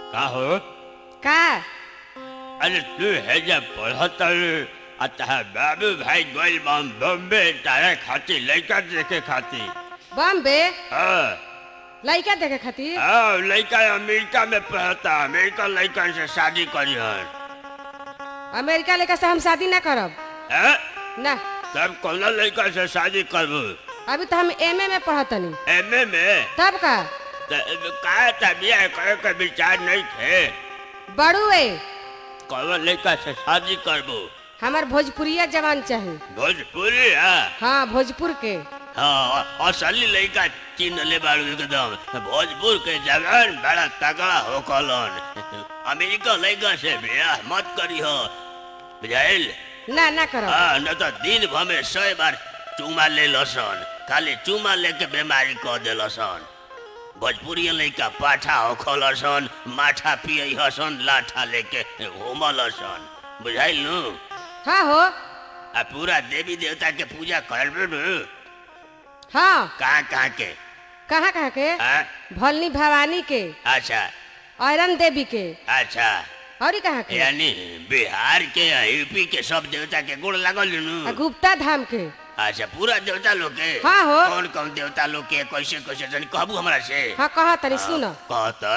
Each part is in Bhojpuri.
का हो का अरे तू है जब पढ़त अतः बाबू भाई गोल बम बम्बे तारे खाती लड़का देखे खाती बॉम्बे हाँ लड़का देखे खातिर हाँ लड़का अमेरिका में पढ़ता अमेरिका लड़का से शादी करी हन अमेरिका लेकर से हम शादी ना करब हैं? ना तब कौन लड़का से शादी करबू अभी तो हम एमए में पढ़तनी एम ए में तब का त- का तबिया करे के विचार नहीं थे बड़ुए कौन लड़का से शादी करबू हमार भोजपुरिया जवान चाहिए भोजपुरी है हाँ भोजपुर के हाँ असली लड़का चिन्ह ले बाड़ू एकदम भोजपुर के जवान बड़ा तगड़ा हो कलन अमेरिका लड़का से ब्याह मत करी हो बुझाइल ना ना करब हाँ न तो दिन भर में सौ बार चूमा ले लसन खाली चूमा लेके बीमारी कह दे लसन भोजपुरी लड़का पाठा हो खलसन माठा पिय हसन लाठा लेके घूमल हसन बुझाइल नु हाँ हो आ पूरा देवी देवता के पूजा करबे नु हाँ कहाँ कहाँ के कहाँ कहाँ के हाँ भलनी भवानी के अच्छा औरन देवी के अच्छा और कहाँ के यानी बिहार के या यूपी के सब देवता के गुण लगल आ नु गुप्ता धाम के अच्छा पूरा देवता लोग के हाँ हो। कौन कौन देवता लोग के कैसे कैसे जन कहबू हमरा से हाँ कहा तनी सुन कहता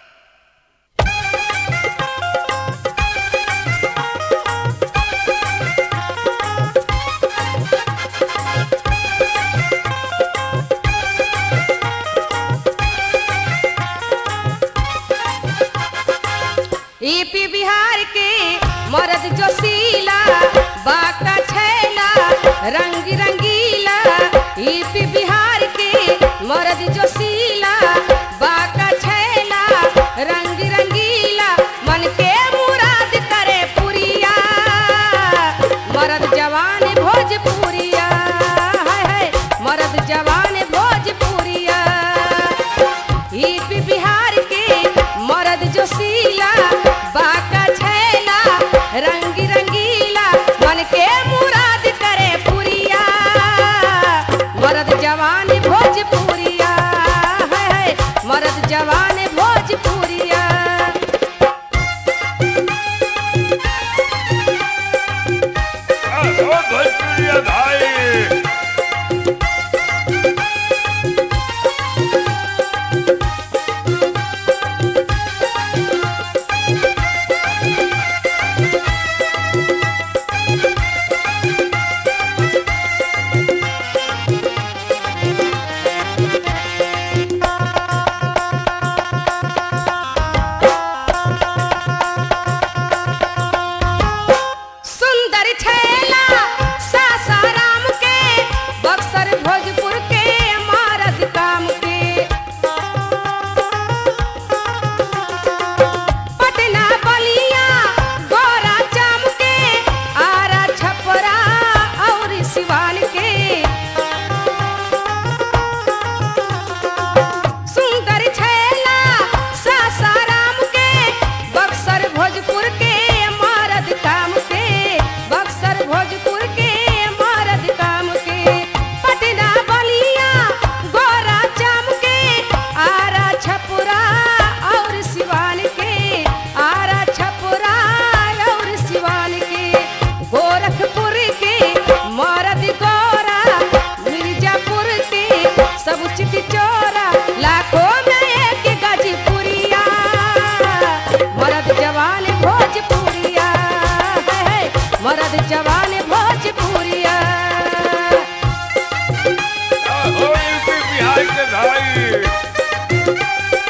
ईपी बिहार के मर्द जोशीला बाका छैला रंग रंगीला ईपी बिहार के मर्द जोशीला बाका छैला रंग रंगीला मन के मुराद करे पुरिया मर्द जवान भोजपुरिया हाय हाय मर्द जवान भोजपुरिया ईपी बिहार के मर्द जोशीला बाका छैला रंग रंगीला मन के मुराद करे पुरिया मर्द जवान भोजपुरिया है है मर्द जवान भोजपुरिया ओ भोजपुरिया भाई सुंदर छैला सासाराम के बक्सर भोजपुर के मारद काम के पटना बलिया गोरा चाम के आरा छपरा और सिवान के सुंदर छैला सासाराम के बक्सर भोजपुर के मरद काम के बक्सर भोजपुर के मरद काम के पटना बलिया गोरा चाम के आरा छपुरा और सिवान के आरा छपुरा और सिवान के गोरखपुर के मरद गोरा मिर्जापुर के सब चित चोरा लाखों में एक गजपुरिया मर्द जवान भोजपुरिया है, है, मर्द जवान भोजपुरिया ओ यूपी बिहार के भाई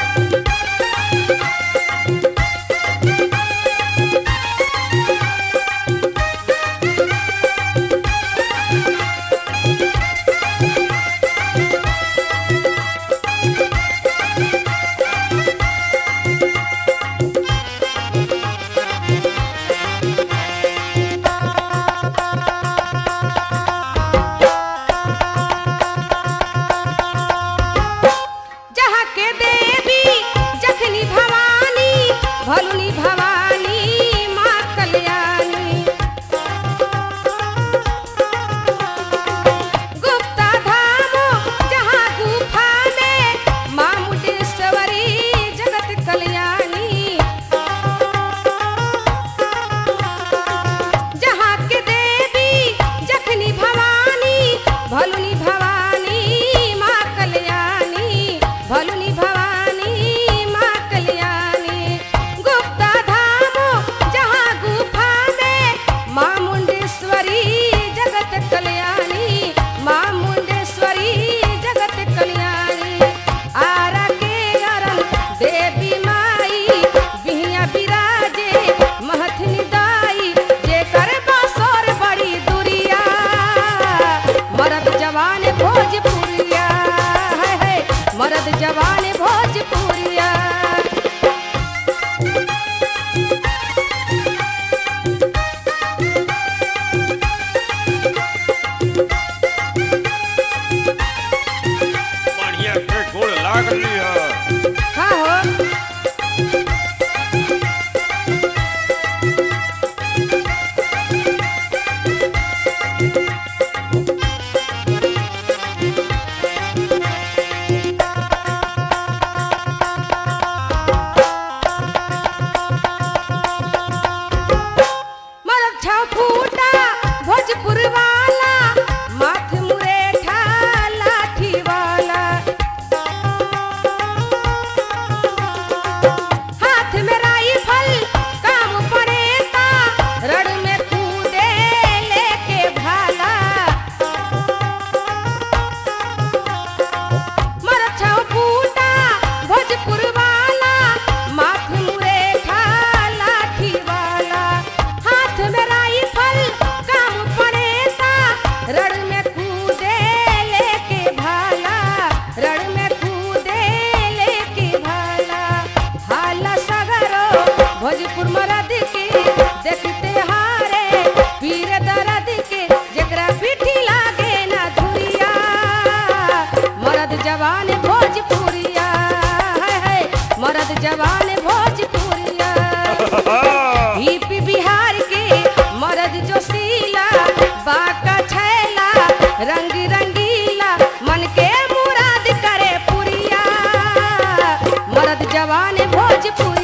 जहाँ के देवी जखनी भवानी भलुनी भवानी माँ कल्याणी गुप्ता धाम जहाँ गुफा में माँ मुंडेश्वरी जगत कल्याणी देवी माई बिहिया बिराजे महथनी दाई जेकर बसोर बड़ी दुरिया मरद जवान भोजपुरिया है है मरद जवान भोजपुरिया बढ़िया के गोड़ लागली है हाँ हो मरद छाव फूटा भोजपुर वाला माथ मुरेठा लाठी वाला हाथ में राइफल काम पड़ेता रड़ में कूदे लेके भाला मरद छाव फूटा भोजपुर वाला माथ मुरेठा लाठी वाला हाथ में राइफल काम पड़ेता रड़ में कूदे लेके भाला रड़ में कूदे लेके भाला हाला सगरो भोजपुर मरद के देखते हारे पीर दर्द के जकरा पीठी लागे ना धुरिया मरद जवान भोजपुरिया है है मरद जवान भोजपुरिया यूपी बिहार के मरद जो सीला बाका छैला रंग रंगीला मन के मुराद करे पुरिया मरद जवान भोजपुरी